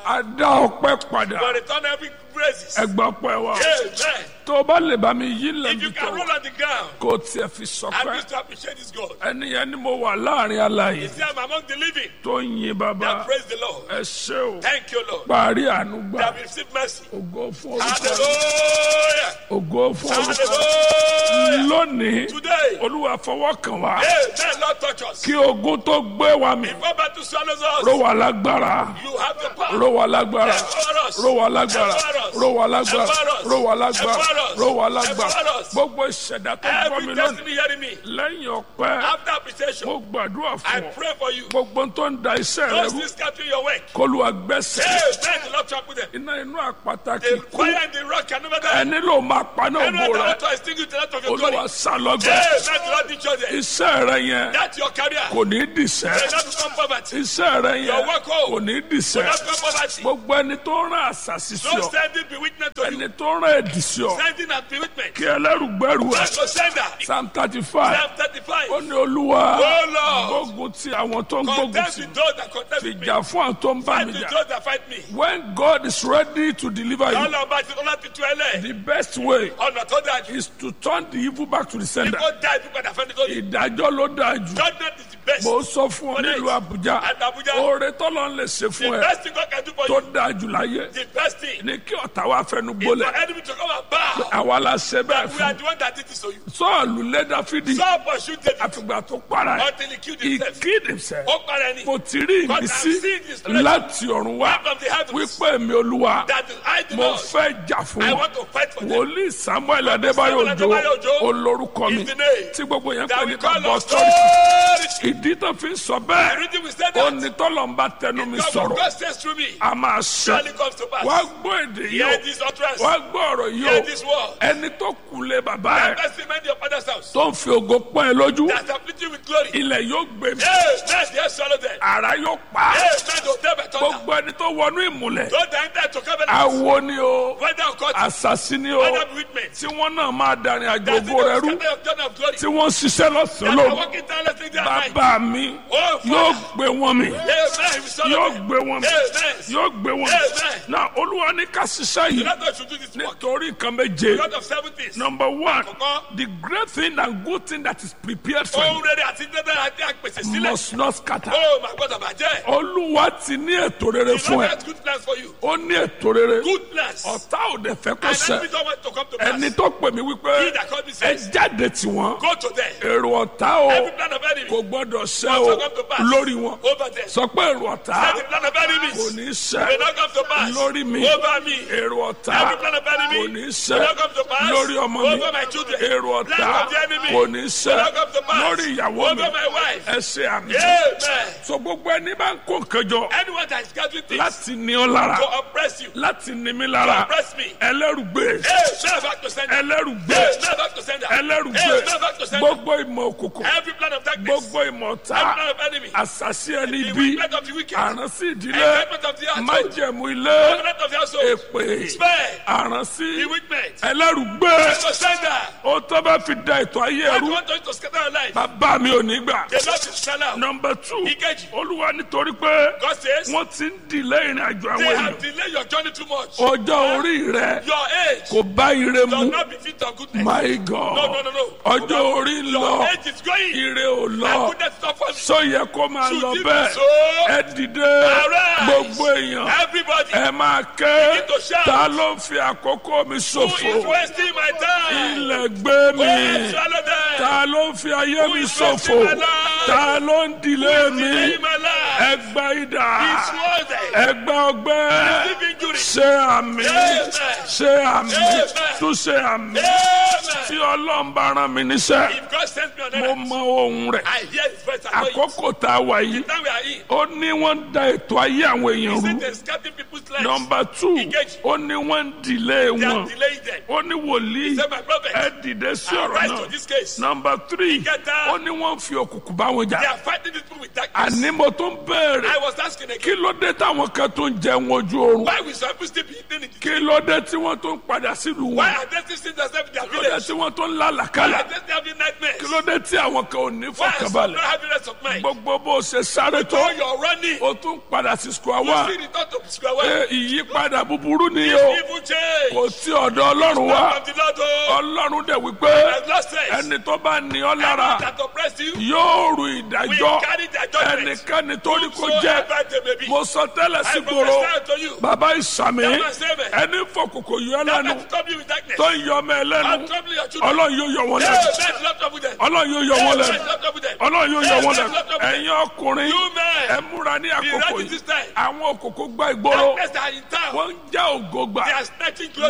a dá ọpẹ́ padà For return every praises. ẹgbà pẹ́ wa Amen. tó o bá lè bá mi yí If you lẹ́nu can tó roll on the ground, kó o tiẹ̀ fi I sọpẹ́ wish to appreciate this God. ẹni yẹn ni mo wà láàrin aláyè See, I'm among the living. tó ń yin bàbá That praise the Lord. ẹ ṣé o Thank you, Lord. parí àánú gbà That we receive mercy. ògo fún orúkọ Hallelujah. ògo fún orúkọ Hallelujah. lónìí Today, olúwa fọwọ́ kàn wá Amen. Lord, touch us. kí ogun tó gbé wa mi Before battle swallows ró us, wa lágbára you have the power. ró wa lágbára Empower us. ró wa lágbára Empower us. ró wa lágbára Empower us. ró wa lágbára Empower us. ró wa lágbára Empower us. gbogbo ìṣẹ̀dá tó gbọ́ mi Every lónìí destiny hearing me. lẹ́yìn ọpẹ́ After appreciation, mo gbàdúrà I fún ọ pray for you. gbogbo tó ń da iṣẹ́ rẹ Those rú things scattering your work. kọlu àgbẹ̀sẹ̀ Amen. The Lord talk with them. iná inú àpáta kì The í kú fire and the rock can never die. ẹni ló máa paná Anyone ògbó that rẹ want to extinguish the light of your glory. olúwa sálọgbẹ Amen. The Lord teach you that. iṣẹ́ rẹ yẹn That's your career. kò ní dìṣẹ́ May not become poverty. iṣẹ́ rẹ yẹn Your work home. kò ní May dìṣẹ́ not become poverty. gbogbo ẹni tó rán àṣàṣì sí Don't ọ send it bewitchment to you. ẹni tó rán ẹ̀dì sí ọ Sending and bewitchment. kí ẹlẹ́rùgbẹ́rù ẹ Just to send that. psalm thirty five Psalm 35. ó ní olúwa Oh Lord. gbógun ti àwọn tó ń gbógun Contest ti with those that contest with me. ìjà fún àwọn tó ń bá Fight mi with jà those that fight me. when God is ready to deliver you Ọlọ́run bá ti ọlá ti tú ẹ lẹ̀. the best way Ọ̀nà tó dáa jù. is to turn the evil back to the sender Kó dá ibi padà fẹ́ni tó ní. ìdájọ́ ló dáa jù Judgment is the best. mo sọ fún ọ nílùú Àbújá At Abuja. oore tọ́lọ́ ń lè ṣe The fún ẹ best thing God can do for tó you. dáa jù láyé The best thing. ní kí ọ̀tá wa fẹnu Is gbólẹ̀ for enemy to come and bow. àwa la ṣe bẹ́ẹ̀ We are fún the one that did this to you. Sọ́ọ̀lù lé Dáfídì Saul pursued David àfìgbà tó para ẹ̀ until he killed he himself. killed himself Ó para ẹni. mo ti rí God ìmísí has seen his presence láti ọ̀run wá from the heavens. wípé mi olúwa That is I do mo not. fẹ́ jà fún I wọn want to fight for them. wòlíì Samuel Adébáyò Samuel Adébáyò Òjó Òjó olórúkọ mi is the name tí gbogbo yẹn That pè we ní call kábọ̀ us sọ́ọ̀rì authority. ìdí tó fi ń sọ The bẹ́ẹ̀ reason we said ó that. ní tọ́lọ̀ ń bá tẹnu mi God of sọ̀rọ̀ God says through me. a máa ṣe Surely comes to pass. wá gbọ́ èdè yìí Hear o this utterance. wá gbọ́ ọ̀rọ̀ yìí Hear o this word. ẹni tó kùlé bàbá ẹ̀ Best remain your father's house. tó ń fi ògo pọ́n ẹ lójú That afflict you with glory. ilẹ̀ yóò gbé mi Amen. Yes, swallow them. ara yóò pa á. Amen. Don't tell me thunder. gbogbo ẹni tó wọnú ìmùlẹ̀ Don't enter to covenant. awo ni o Whether or not. àṣàṣì ni o Whether bewitchment. tí wọ́n náà máa darin àjò That's ògo rẹ rú the of journey of glory. tí wọ́n ṣiṣẹ́ lọ́sàn-án That are lóru walking tirelessly day and night. bàbá mi Oh, yóò Father. gbé wọn mi Amen. We swallow yóò them. gbé wọn mi Amen. yóò gbé wọn mi Amen. na olúwa ní ká ṣiṣẹ́ The yìí Lord God should do this work. nítorí nǹkan méje God of seven things. number one Àkọ́kọ́. the great thing and good thing that is prepared for Ohun you rere àti dandan àti àpèsè sílẹ̀. must not scatter Oh, my God, àbàjẹ́. olúwa ti ní ètò rere The fún Lord ẹ has good plans for you. ó ní ètò rere Good plans. ọ̀tá ò dẹ̀ fẹ́ kó And ṣẹ enemy don't want to come to pass. ẹni tó pè mí wípé He that called me ẹ says, jáde tí wọn Go to them. èrò ọ̀tá o Every plan of enemy. kò gbọ́dọ̀ ṣẹ Must o not come to pass. lórí wọn Over them. sọ pé èrò ọ̀tá Every plan of enemies. kò ní Will ṣẹ not come to pass. lórí mi Over me. èrò ọ̀tá Every plan of enemy. kò ní ṣẹ Will not come to pass. lórí ọmọ mi Over my children. èrò ọ̀tá Plan of the enemy. kò ní ṣẹ Will not come to pass. lórí ìyàwó mi Over my wife. ẹ ṣe àmì Amen. so gbogbo ẹni bá ń kó nǹkan jọ Anyone that is gathering things láti ní ọ lára to oppress you, to láti ní mi lára oppress me. ẹlẹ́rùgbé Amen. Back to sender. ẹlẹ́rùgbé Amen. Back to sender. ẹlẹ́rùgbé Amen. Back to sender. gbogbo ìmọ̀ òkùnkùn Every plan of darkness. gbogbo ìmọ̀ ọ̀tá Every plan of enemy. àṣàṣì ẹni The bí wickedness of the wicked. àránsí ìdílé Enchantment of the household. májẹ̀mú ilé Covenant of the household. èpè Spare. àránsí Bewitchment. ẹlẹ́rùgbé To sender. ó tó bá fi da ètò ayé I ẹrú want you to scatter your life. bàbá mi ò ní gbà. The Lord is shall out. nọmba two Ìkejì. olúwa nítorí pé God says, wọ́n ti ń dìlé ìrìn àjò they àwọn have èèyàn delayed your journey too much. ọjọ́ orí rẹ Your age kò bá ire does mu not befit your goodness. my No, god no, no, no. ọjọ́ orí ń Your lọ age is going. ire ò And lọ goodness is not for me. sọ yẹ kó máa Should lọ it be bẹ́ẹ̀ so? ẹ dìde Arise. gbogbo èèyàn Everybody ẹ máa ké Begin to shout. ta ló ń fi àkókò mi who is ṣòfò wasting my time. ilẹ̀ gbé Go and mi swallow them. ta ló ń fi ayé Who mi is ṣòfò wasting my life? ta ló ń dìlé mi Delay my life. ẹgbẹ́ idà It's worth it. ẹgbẹ́ ọgbẹ́ Receive injury. ṣe àmì Amen. ṣe àmì Amen. tún ṣe àmì tí Amen. ọlọ́run bá rán mi níṣẹ́ If God sends me on mo earth, mọ ohun rẹ̀ I hear His voice. I know it. àkókò tá a wà yìí Now we are in. ó ní wọ́n ń da ètò ayé àwọn He èèyàn said rú they're scatting people's lives. nọmba two Engage. ó ní wọ́n ń dìlé They are wọn delaying them. ó ní wòlíì Say, my prophet, ẹ dìde sí ọ̀rọ̀ rise náà to this case. nọmba three Ìkẹta. ó ní wọ́n ń fi òkùnkùn bá wọn They jà are fighting this people with darkness. àní mo tó ń béèrè I was asking kí again, ló dé táwọn kan tó ń jẹun ojú oorun why will some people still be eating in the kí ló dé tí wọ́n tó ń padà sílùú Why wọn are they still seeing themselves in their kí ló dé village? tí wọ́n tó ń Why lálàkálà are they still having nightmares? kí ló dé tí àwọn kan ò ní Why are some fọkànbalẹ̀ not having rest of mind? gbogbo bó ṣe sáré tó Though you're running, o tún padà sí square you one see return to square one. Ẹ, ìyípadà búburú ni o Evil change. kò tí ọ̀dọ̀ ọlọ́run wá From the Lord, oh, ọlọ́run dẹ̀ wípé as Lord says, ẹni tó bá ní ọ lára that oppress you, yóò rù we ìdájọ́ carry their judgment. ẹnikẹ́ni tó ní kó jẹ́ Whosoever they may be. mo sọ tẹ́lẹ̀ sí I gbòòrò prophesy to you. bàbá ìsàmì That man say, man. ẹni fọkòkò yọ That lẹ́nu man trouble you with darkness. tó ń yọ ọmọ ẹ And lẹ́nu trouble your children. ọlọ́run yóò yọ wọn Hey, lẹ́nu man, not trouble them. ọlọ́run yóò yọ wọn Hey, lẹ́nu man, not trouble them. ọlọ́run yóò yọ Hey, wọn man, lẹ́nu not trouble them. ẹ̀yin ọkùnrin You men, ẹ múra ní be àkókò ready yìí this time. àwọn òkòkò gba ìgboro Darkness that are in town, wọ́n ń já ògo gbà they are snatching glory.